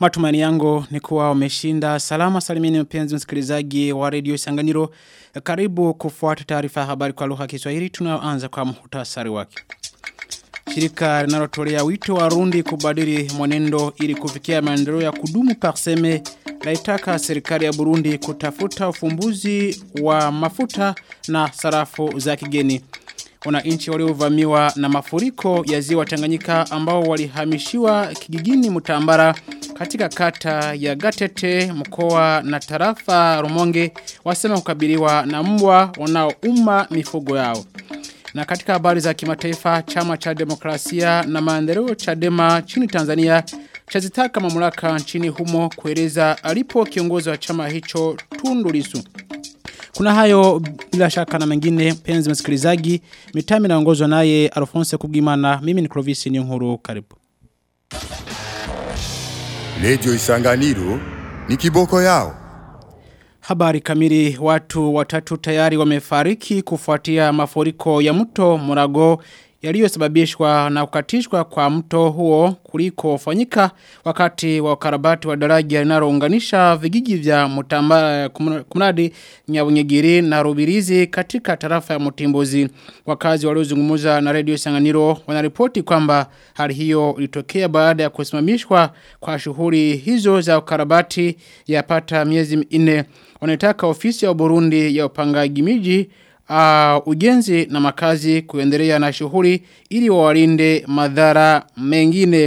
Matumani yangu ni kuwa umeshinda salama salimini mpenzi msikilizaji wa redio Sanganiro. Karibu kufuata taarifa ya habari kwa lugha ya Kiswahili tunayoanza kwa muhtasari wake. Shirika linalotolea wito wa Rundi kubadili mwenendo ili kufikia maendeleo ya kudumu parseme laitaka serikali ya Burundi kutafuta ufumbuzi wa mafuta na sarafu za kigeni. Wananchi waliovamiwa na mafuriko ya ziwa Tanganyika ambao walihamishiwa kijijini Mutambara katika kata ya Gatete mkoa na tarafa Rumonge wasema kukabiliwa na mbwa wanaouma mifugo yao. Na katika habari za kimataifa chama cha demokrasia na maendeleo Chadema nchini Tanzania chazitaka mamlaka nchini humo kueleza alipo kiongozi wa chama hicho Tundu Lissu. Kuna hayo bila shaka na mengine penzi msikilizaji mitami naongozwa naye Alphonse Kugimana mimi ni Clovis Niyonkuru karibu. Radio Isanganiro ni kiboko yao. Habari kamili watu watatu tayari wamefariki kufuatia mafuriko ya mto Murago yaliyosababishwa na kukatishwa kwa mto huo kuliko fanyika wakati wa ukarabati wa daraja linalounganisha vijiji vya Mutamba kumradi Nyabunyegiri na Rubirizi katika tarafa ya Mutimbozi wakazi waliozungumza na Radio Sanganiro wanaripoti kwamba hali hiyo ilitokea baada ya kusimamishwa kwa shughuli hizo za ukarabati yapata miezi minne wanataka ofisi ya Burundi ya upangaji miji uh, ujenzi na makazi kuendelea na shughuli ili wawalinde madhara mengine.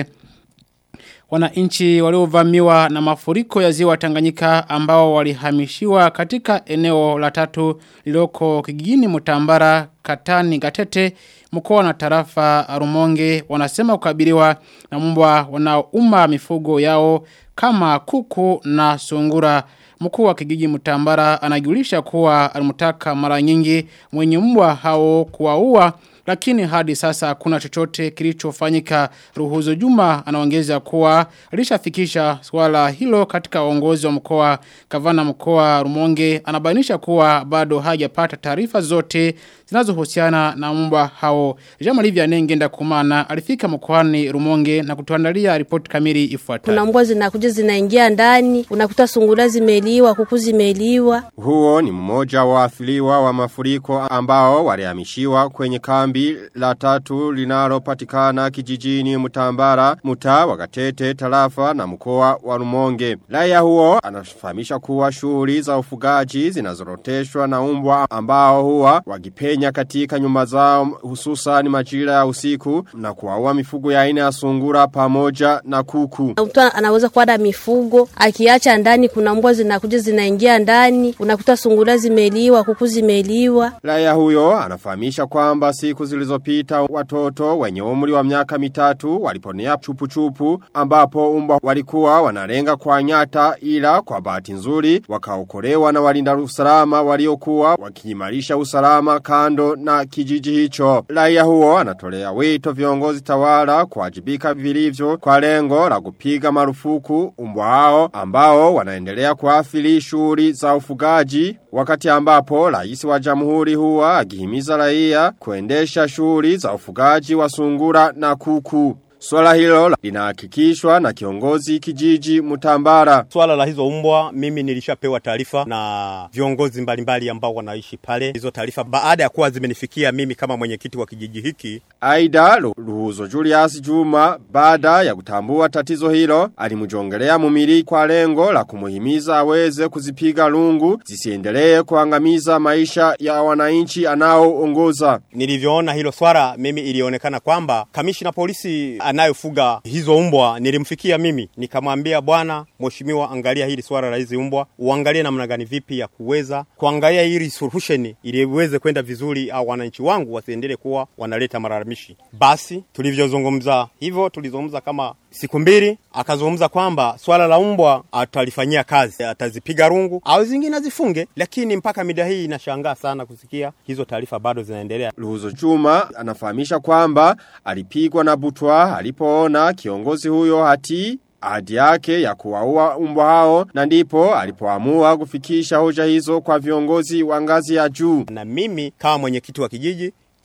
Wananchi waliovamiwa na mafuriko ya ziwa Tanganyika ambao walihamishiwa katika eneo la tatu liloko kijijini Mutambara Katani Gatete mkoa na tarafa Rumonge wanasema kukabiliwa na mbwa wanaouma mifugo yao kama kuku na sungura. Mkuu wa kijiji Mutambara anajulisha kuwa alimtaka mara nyingi mwenye mbwa hao kuwaua lakini hadi sasa hakuna chochote kilichofanyika. Ruhuzo Juma anaongeza kuwa alishafikisha swala hilo katika uongozi wa mkoa Gavana mkoa Rumonge anabainisha kuwa bado hajapata taarifa zote zinazohusiana na mbwa hao. Jean Olivia Nengenda Kumana alifika mkoani Rumonge na kutuandalia ripoti kamili ifuatayo. Kuna mbwa zinakuja zinaingia ndani, unakuta sungura zimeliwa, kuku zimeliwa. Huo ni mmoja wa athiriwa wa mafuriko ambao walihamishiwa kwenye kambi la tatu linalopatikana kijijini Mutambara, Mutaa, Wakatete, Tarafa na mkoa wa Rumonge. Raia huo anafahamisha kuwa shughuli za ufugaji zinazoroteshwa na umbwa ambao huwa wakipenya katika nyumba zao hususan majira ya usiku na kuwaua mifugo ya aina ya sungura pamoja na kuku. Mtu anaweza kuada mifugo, akiacha ndani kuna mbwa zinakuja zinaingia ndani, unakuta sungura zimeliwa, kuku zimeliwa. Raia huyo anafahamisha kwamba siku zilizopita watoto wenye umri wa miaka mitatu waliponea chupu chupu ambapo umba walikuwa wanalenga kwa nyata ila kwa bahati nzuri wakaokolewa na walinda usalama waliokuwa wakiimarisha usalama kando na kijiji hicho. Raia huo anatolea wito viongozi tawala kuwajibika vilivyo kwa lengo la kupiga marufuku umbwa hao ambao wanaendelea kuathiri shughuli za ufugaji wakati ambapo rais wa jamhuri huwa akihimiza raia kuendesha shughuli za ufugaji wa sungura na kuku. Swala hilo linahakikishwa na kiongozi kijiji Mutambara. Swala la hizo umbwa mimi nilishapewa taarifa na viongozi mbalimbali ambao wanaishi pale. Hizo taarifa baada ya kuwa zimenifikia mimi kama mwenyekiti wa kijiji hiki. Aida Ruhuzo Julius Juma baada ya kutambua tatizo hilo alimjongelea mumili kwa lengo la kumuhimiza aweze kuzipiga lungu zisiendelee kuangamiza maisha ya wananchi anaoongoza. Nilivyoona hilo swala mimi ilionekana kwamba kamishina polisi anayofuga hizo umbwa nilimfikia mimi nikamwambia bwana mheshimiwa angalia hili swala la hizi umbwa uangalie namna gani vipi ya kuweza kuangalia hili solution ili iweze kwenda vizuri au wananchi wangu wasiendelee kuwa wanaleta malalamishi basi tulivyozungumza hivyo tulizungumza kama siku mbili akazungumza kwamba swala la umbwa atalifanyia kazi atazipiga rungu au zingine azifunge lakini mpaka mida hii inashangaa sana kusikia hizo taarifa bado zinaendelea Ruhuzo Juma anafahamisha kwamba alipigwa na butwa alipoona kiongozi huyo hati ahadi yake ya kuwaua umbwa hao na ndipo alipoamua kufikisha hoja hizo kwa viongozi wa ngazi ya juu. na mimi kama mwenyekiti wa kijiji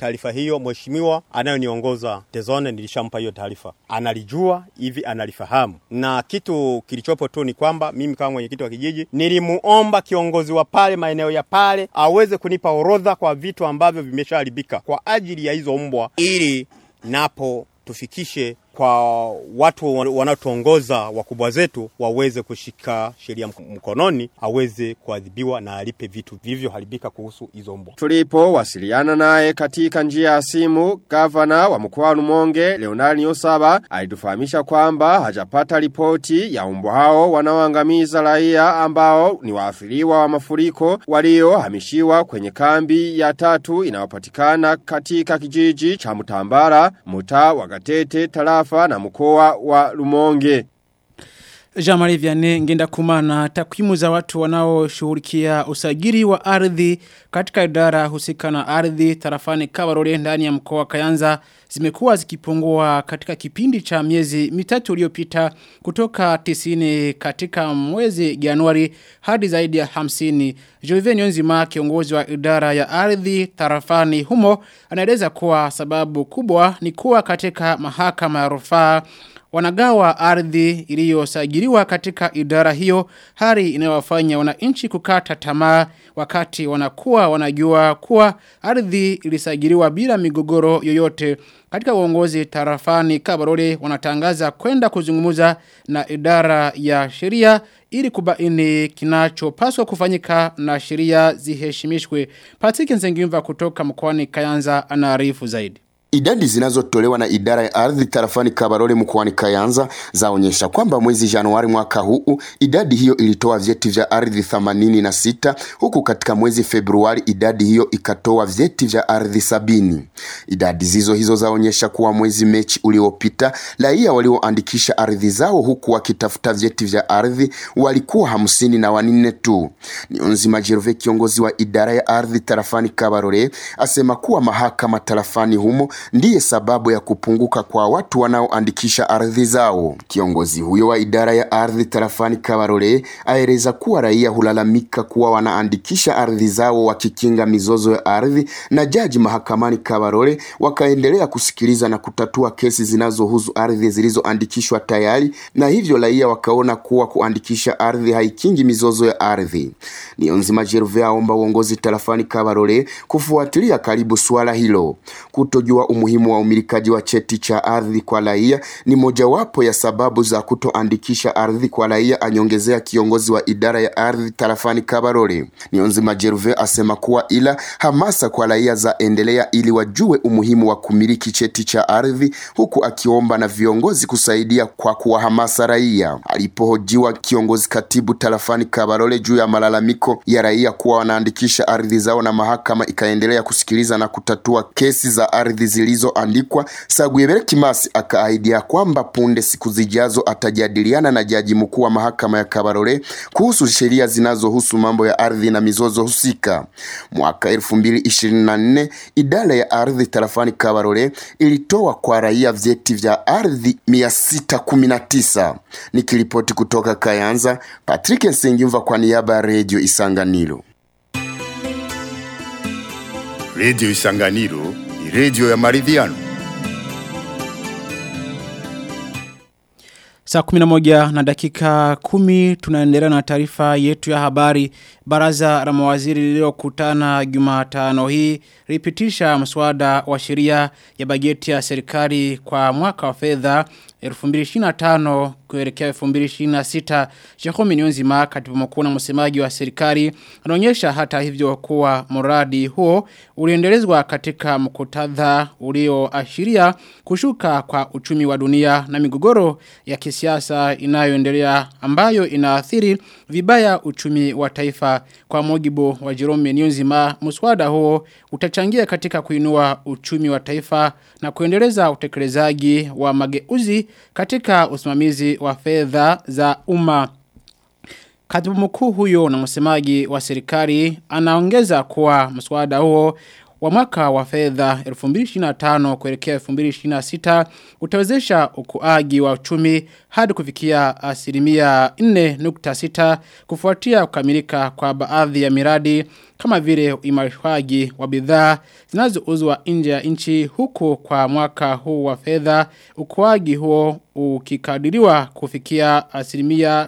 taarifa hiyo mheshimiwa anayoniongoza Tezone, nilishampa hiyo taarifa, analijua hivi, analifahamu. Na kitu kilichopo tu ni kwamba mimi kama mwenyekiti wa kijiji nilimuomba kiongozi wa pale maeneo ya pale aweze kunipa orodha kwa vitu ambavyo vimeshaharibika kwa ajili ya hizo mbwa, ili napo tufikishe kwa watu wanaotuongoza wakubwa zetu waweze kushika sheria mkononi, aweze kuadhibiwa na alipe vitu vilivyoharibika kuhusu hizo mbwa. Tulipo wasiliana naye katika njia ya simu, gavana wa mkoa wa Rumonge Leonard Nyosaba alitufahamisha kwamba hajapata ripoti ya mbwa hao wanaoangamiza raia ambao ni waathiriwa wa mafuriko waliohamishiwa kwenye kambi ya tatu inayopatikana katika kijiji cha Mutambara, mtaa wa Gatete, tarafa na mkoa wa Rumonge. Jamari Vianney ngenda kumana takwimu za watu wanaoshughulikia usajili wa ardhi katika idara husika na ardhi tarafani Kabarore ndani ya mkoa wa Kayanza zimekuwa zikipungua katika kipindi cha miezi mitatu iliyopita kutoka 90 katika mwezi Januari hadi zaidi ya 50. Joven Yonzima kiongozi wa idara ya ardhi tarafani humo anaeleza kuwa sababu kubwa ni kuwa katika mahakama ya rufaa wanagawa ardhi iliyosajiliwa katika idara hiyo hali inayowafanya wananchi kukata tamaa wakati wanakuwa wanajua kuwa ardhi ilisajiliwa bila migogoro yoyote katika uongozi tarafani Kabarole wanatangaza kwenda kuzungumza na idara ya sheria ili kubaini kinachopaswa kufanyika na sheria ziheshimishwe. Patrick Nzengimva kutoka mkoani Kayanza anaarifu zaidi. Idadi zinazotolewa na idara ya ardhi tarafani Kabarole mkoani Kayanza zaonyesha kwamba mwezi Januari mwaka huu idadi hiyo ilitoa vyeti vya ardhi 86 huku katika mwezi Februari idadi hiyo ikatoa vyeti vya ardhi sabini. Idadi zizo hizo zaonyesha kuwa mwezi Mechi uliopita raia walioandikisha ardhi zao huku wakitafuta vyeti vya ardhi walikuwa hamsini na wanne tu. Nionzima Jerove kiongozi wa idara ya ardhi tarafani Kabarole asema kuwa mahakama tarafani humo ndiye sababu ya kupunguka kwa watu wanaoandikisha ardhi zao. Kiongozi huyo wa idara ya ardhi tarafani Kabarole aeleza kuwa raia hulalamika kuwa wanaandikisha ardhi zao wakikinga mizozo ya ardhi, na jaji mahakamani Kabarole wakaendelea kusikiliza na kutatua kesi zinazohusu ardhi zilizoandikishwa tayari, na hivyo raia wakaona kuwa kuandikisha ardhi haikingi mizozo ya ardhi. Nionzima Jerve aomba uongozi tarafani Kabarole kufuatilia karibu suala hilo. Kutojua umuhimu wa umilikaji wa cheti cha ardhi kwa raia ni mojawapo ya sababu za kutoandikisha ardhi kwa raia, anyongezea kiongozi wa idara ya ardhi tarafani Kabarole. Nionzima Jerve asema kuwa ila hamasa kwa raia za endelea ili wajue umuhimu wa kumiliki cheti cha ardhi, huku akiomba na viongozi kusaidia kwa kuwahamasa raia. Alipohojiwa kiongozi katibu tarafani Kabarole juu ya malalamiko ya raia kuwa wanaandikisha ardhi zao na mahakama ikaendelea kusikiliza na kutatua kesi za ardhi zilizoandikwa, Sagwebere Kimasi akaahidia kwamba punde siku zijazo atajadiliana na jaji mkuu wa mahakama ya Kabarole kuhusu sheria zinazohusu mambo ya ardhi na mizozo husika. Mwaka 2024 idara ya ardhi tarafani Kabarole ilitoa kwa raia vyeti vya ardhi 619. Nikiripoti kutoka Kayanza, Patrick Nsengimva kwa niaba ya Radio Isanganiro. Radio Isanganiro ni radio ya maridhiano. Saa 11 na dakika 10 tunaendelea na taarifa yetu ya habari. Baraza la mawaziri lililokutana Jumatano hii lipitisha mswada wa sheria ya bajeti ya serikali kwa mwaka wa fedha 2025 kuelekea 2026. Jerome Niyonzima katibu mkuu na msemaji wa serikali anaonyesha hata hivyo kuwa mradi huo uliendelezwa katika mkutadha ulioashiria kushuka kwa uchumi wa dunia na migogoro ya kisiasa inayoendelea ambayo inaathiri vibaya uchumi wa taifa kwa mujibu wa Jerome Niyonzima mswada huo utachangia katika kuinua uchumi wa taifa na kuendeleza utekelezaji wa mageuzi katika usimamizi wa fedha za umma. Katibu mkuu huyo na msemaji wa serikali anaongeza kuwa mswada huo wa mwaka wa fedha 2025 kuelekea 2026 utawezesha ukuaji wa uchumi hadi kufikia asilimia 4.6 kufuatia kukamilika kwa baadhi ya miradi kama vile uimarishwaji wa bidhaa zinazouzwa nje ya nchi huku kwa mwaka huu wa fedha ukuaji huo ukikadiriwa kufikia asilimia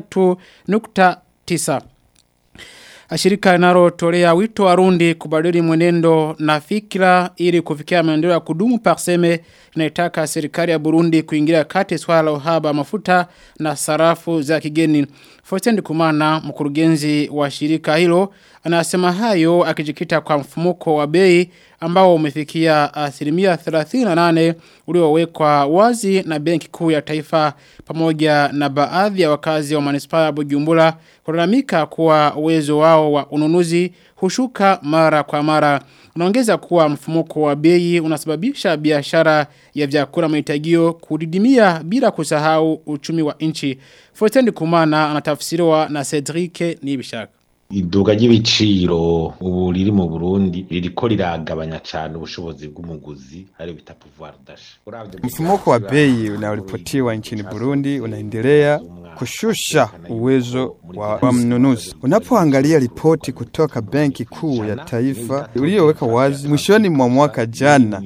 3.9 Ashirika linalotolea wito warundi kubadili mwenendo na fikra ili kufikia maendeleo ya kudumu parseme inaitaka serikali ya Burundi kuingilia kati swala la uhaba wa mafuta na sarafu za kigeni. Faustin Kumana mkurugenzi wa shirika hilo anasema hayo akijikita kwa mfumuko wa bei ambao umefikia asilimia 38 uliowekwa wazi na benki kuu ya taifa pamoja na baadhi ya wakazi wa manispaa ya Bujumbura kulalamika kuwa uwezo wao wa ununuzi hushuka mara kwa mara. Unaongeza kuwa mfumuko wa bei unasababisha biashara ya vyakula mahitagio kudidimia bila kusahau uchumi wa nchi. Faustin Kumana anatafsiriwa na Cedric Nibishaka. iduga ry'ibiciro ubu riri mu Burundi ririko riragabanya cyane ubushobozi bw'umuguzi ari bita pouvoir d'achat. Mfumuko wa bei unaoripotiwa nchini Burundi unaendelea kushusha uwezo wa, wa mnunuzi. Unapoangalia ripoti kutoka Benki Kuu ya Taifa iliyoweka wazi mwishoni mwa mwaka jana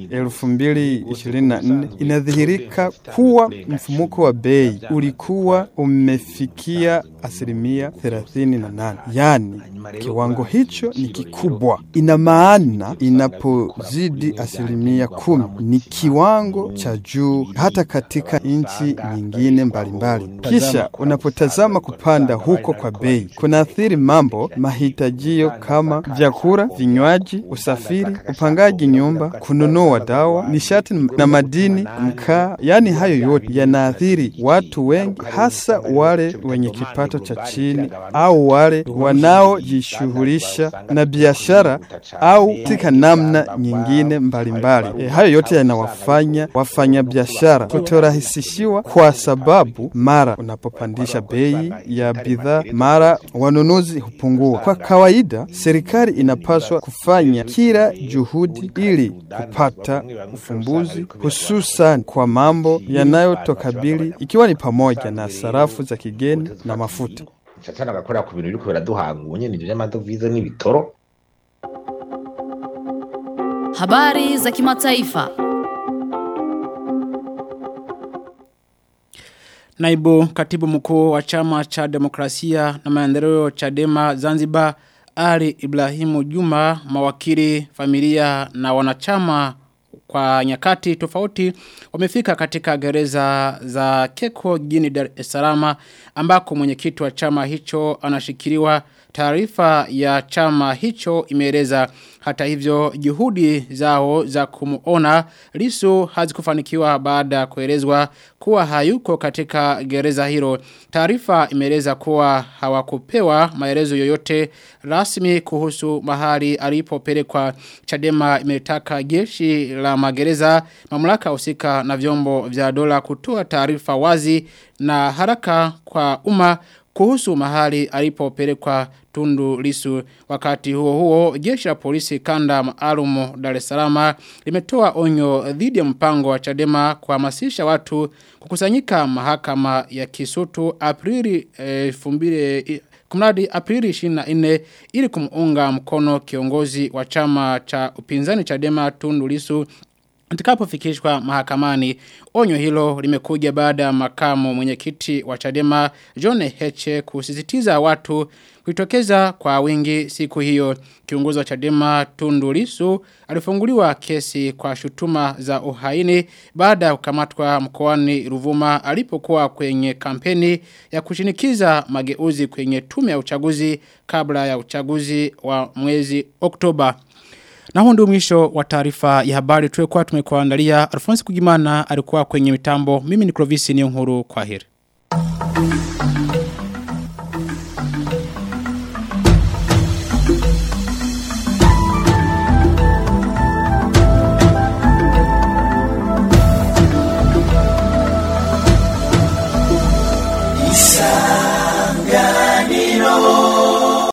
2024 inadhihirika kuwa mfumuko wa bei ulikuwa umefikia asilimia 38, yani kiwango hicho ni kikubwa. Ina maana inapozidi asilimia kumi ni kiwango cha juu hata katika nchi nyingine mbalimbali. Kisha unapotazama kupanda huko kwa bei kunaathiri mambo mahitajio kama vyakula, vinywaji, usafiri, upangaji nyumba, kununua dawa, nishati na madini, mkaa. Yani hayo yote yanaathiri watu wengi, hasa wale wenye kipato cha chini au wale wanaojishughulisha na biashara au katika namna nyingine mbalimbali. E, hayo yote yanawafanya wafanya biashara kutorahisishiwa kwa sababu mara unapopandisha bei ya bidhaa, mara wanunuzi hupungua. Kwa kawaida, serikali inapaswa kufanya kila juhudi ili kupata ufumbuzi, hususan kwa mambo yanayotokabili ikiwa ni pamoja na sarafu za kigeni na mafuta. Satana agakorera ku bintu biriko biraduhanguye ni vy'amadovize n'ibitoro. Habari za kimataifa. Naibu katibu mkuu wa chama cha demokrasia na maendeleo Chadema Zanzibar Ali Ibrahimu Juma mawakili familia na wanachama kwa nyakati tofauti wamefika katika gereza za Keko jijini Dar es Salaam ambako mwenyekiti wa chama hicho anashikiliwa taarifa ya chama hicho imeeleza hata hivyo juhudi zao za kumuona Lisu hazikufanikiwa baada ya kuelezwa kuwa hayuko katika gereza hilo. Taarifa imeeleza kuwa hawakupewa maelezo yoyote rasmi kuhusu mahali alipopelekwa. Chadema imetaka jeshi la magereza mamlaka husika na vyombo vya dola kutoa taarifa wazi na haraka kwa umma kuhusu mahali alipopelekwa Tundu Lisu wakati huo huo jeshi la polisi kanda maalum Dar es Salaam limetoa onyo dhidi ya mpango wa Chadema kuhamasisha watu kukusanyika mahakama ya Kisutu Aprili 2000 Kumradi Aprili 24 ili kumuunga mkono kiongozi wa chama cha upinzani Chadema Tundu Lisu Atakapofikishwa mahakamani, onyo hilo limekuja baada ya makamu mwenyekiti wa Chadema John Heche kusisitiza watu kuitokeza kwa wingi siku hiyo. Kiongozi wa Chadema Tundu Lissu alifunguliwa kesi kwa shutuma za uhaini baada ya kukamatwa mkoani Ruvuma alipokuwa kwenye kampeni ya kushinikiza mageuzi kwenye tume ya uchaguzi kabla ya uchaguzi wa mwezi Oktoba. Na huu ndio mwisho wa taarifa ya habari tulikuwa tumekuandalia. Alfonso Kugimana alikuwa kwenye mitambo. Mimi ni Clovis Niyonkuru kwa heri.